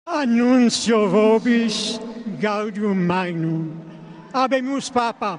Annuncio vobis gaudium magnum. Habemus papam.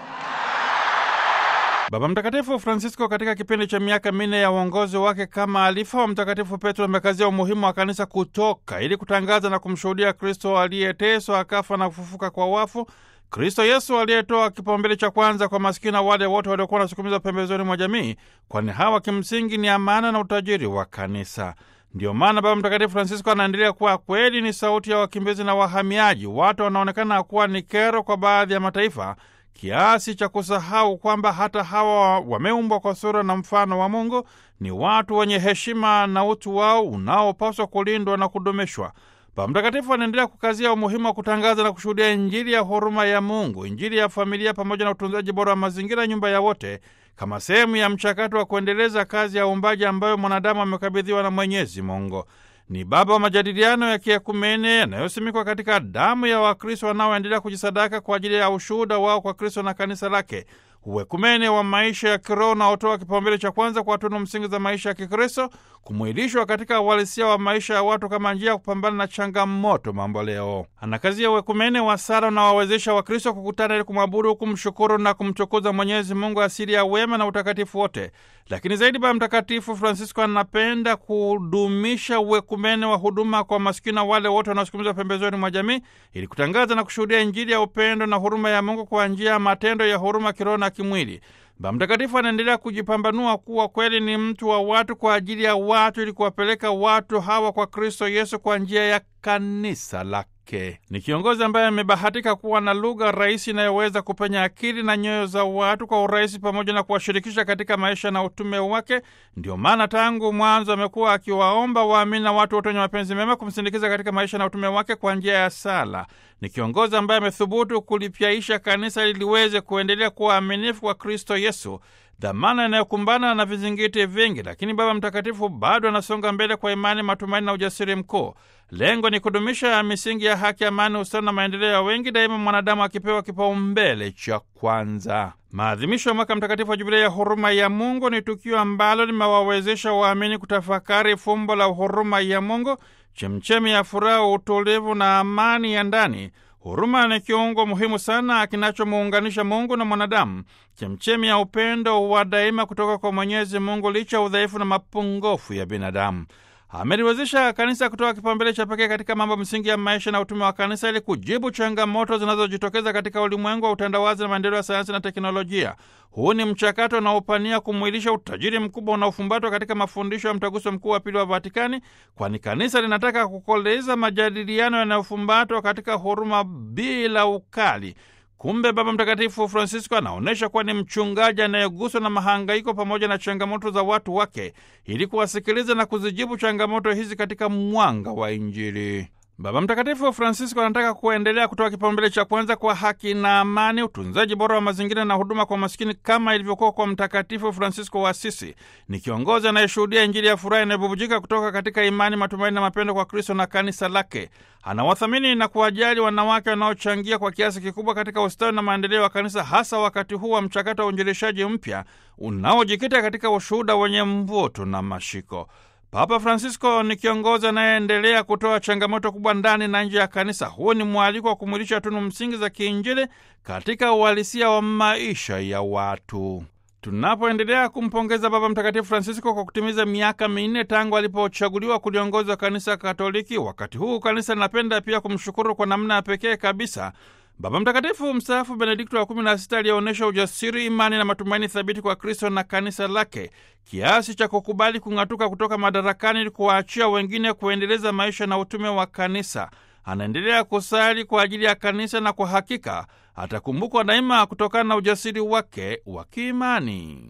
Baba Mtakatifu Francisco katika kipindi cha miaka minne ya uongozi wake kama alifa wa Mtakatifu Petro amekazia umuhimu wa kanisa kutoka ili kutangaza na kumshuhudia Kristo aliyeteswa akafa na kufufuka kwa wafu, Kristo Yesu aliyetoa kipaumbele cha kwanza kwa masikini na wale wote waliokuwa wanasukumizwa pembezoni mwa jamii, kwani hawa kimsingi ni amana na utajiri wa kanisa. Ndiyo maana Baba Mtakatifu Francisco anaendelea kuwa kweli ni sauti ya wakimbizi na wahamiaji, watu wanaonekana kuwa ni kero kwa baadhi ya mataifa kiasi cha kusahau kwamba hata hawa wameumbwa kwa sura na mfano wa Mungu, ni watu wenye heshima na utu wao unaopaswa kulindwa na kudumishwa. Baba Mtakatifu anaendelea kukazia umuhimu wa kutangaza na kushuhudia Injili ya huruma ya Mungu, Injili ya familia, pamoja na utunzaji bora wa mazingira, nyumba ya wote, kama sehemu ya mchakato wa kuendeleza kazi ya uumbaji ambayo mwanadamu amekabidhiwa na Mwenyezi Mungu. Ni baba wa majadiliano ya kiekumene yanayosimikwa katika damu ya Wakristo wanaoendelea kujisadaka kwa ajili ya ushuhuda wao kwa Kristo na kanisa lake, uwekumene wa maisha ya kiroho unaotoa kipaumbele cha kwanza kwa tunu msingi za maisha ya Kikristo, kumwilishwa katika uhalisia wa maisha ya watu kama njia ya kupambana na changamoto mambo leo. Anakazia uwekumene wa sala unaowawezesha Wakristo kukutana ili kumwabudu, kumshukuru na kumtukuza Mwenyezi Mungu, asili ya wema na utakatifu wote. Lakini zaidi, Baba Mtakatifu Francisco anapenda kudumisha uwekumene wa huduma kwa masikini na wale wote wanaosukumizwa pembezoni mwa jamii, ili kutangaza na kushuhudia Injili ya upendo na huruma ya Mungu kwa njia ya matendo ya huruma kiroho na kimwili. Baba Mtakatifu anaendelea kujipambanua kuwa kweli ni mtu wa watu kwa ajili ya watu, ili kuwapeleka watu hawa kwa Kristo Yesu kwa njia ya kanisa lake. Ni kiongozi ambaye amebahatika kuwa na lugha rahisi inayoweza kupenya akili na nyoyo za watu kwa urahisi, pamoja na kuwashirikisha katika maisha na utume wake. Ndio maana tangu mwanzo amekuwa akiwaomba waamini na watu wote wenye mapenzi mema kumsindikiza katika maisha na utume wake kwa njia ya sala. Ni kiongozi ambaye amethubutu kulipyaisha kanisa ili liweze kuendelea kuwa aminifu kwa Kristo Yesu, dhamana inayokumbana na vizingiti vingi, lakini Baba Mtakatifu bado anasonga mbele kwa imani, matumaini na ujasiri mkuu. Lengo ni kudumisha misingi ya haki, amani, ustawi na maendeleo ya wengi, daima mwanadamu akipewa kipaumbele cha kwanza. Maadhimisho ya mwaka mtakatifu wa Jubilei ya huruma ya Mungu ni tukio ambalo limewawezesha waamini kutafakari fumbo la huruma ya Mungu, chemchemi ya furaha, utulivu na amani ya ndani. Huruma ni kiungo muhimu sana kinachomuunganisha Mungu na mwanadamu, chemchemi ya upendo wa daima kutoka kwa Mwenyezi Mungu licha udhaifu na mapungufu ya binadamu. Ameliwezesha kanisa kutoa kipaumbele cha pekee katika mambo msingi ya maisha na utume wa kanisa ili kujibu changamoto zinazojitokeza katika ulimwengu wa utandawazi na maendeleo ya sayansi na teknolojia. Huu ni mchakato unaopania kumwilisha utajiri mkubwa unaofumbatwa katika mafundisho ya Mtaguso Mkuu wa Pili wa Vatikani, kwani kanisa linataka kukoleza majadiliano yanayofumbatwa katika huruma bila ukali. Kumbe Baba Mtakatifu Francisco anaonyesha kuwa ni mchungaji anayeguswa na mahangaiko pamoja na changamoto za watu wake ili kuwasikiliza na kuzijibu changamoto hizi katika mwanga wa Injili. Baba Mtakatifu Francisco anataka kuendelea kutoa kipaumbele cha kwanza kwa haki na amani, utunzaji bora wa mazingira na huduma kwa masikini kama ilivyokuwa kwa Mtakatifu Francisco wa Asisi. Ni kiongozi anayeshuhudia Injili ya furaha inayobubujika kutoka katika imani, matumaini na mapendo kwa Kristo na kanisa lake. Anawathamini na kuwajali wanawake wanaochangia kwa kiasi kikubwa katika ustawi na maendeleo ya kanisa, hasa wakati huu wa mchakato wa uinjilishaji mpya unaojikita katika ushuhuda wenye mvuto na mashiko. Papa Francisco ni kiongozi anayeendelea kutoa changamoto kubwa ndani na nje ya kanisa. Huu ni mwaliko wa kumwilisha tunu msingi za kiinjili katika uhalisia wa maisha ya watu. Tunapoendelea kumpongeza Baba Mtakatifu Francisco kwa kutimiza miaka minne tangu alipochaguliwa kuliongoza kanisa Katoliki, wakati huu kanisa linapenda pia kumshukuru kwa namna ya pekee kabisa Baba Mtakatifu mstaafu Benedikto wa kumi na sita aliyeonyesha ujasiri, imani na matumaini thabiti kwa Kristo na kanisa lake kiasi cha kukubali kung'atuka kutoka madarakani ili kuwaachia wengine kuendeleza maisha na utume wa kanisa. Anaendelea kusali kwa ajili ya kanisa na kwa hakika atakumbukwa daima kutokana na ujasiri wake wa kiimani.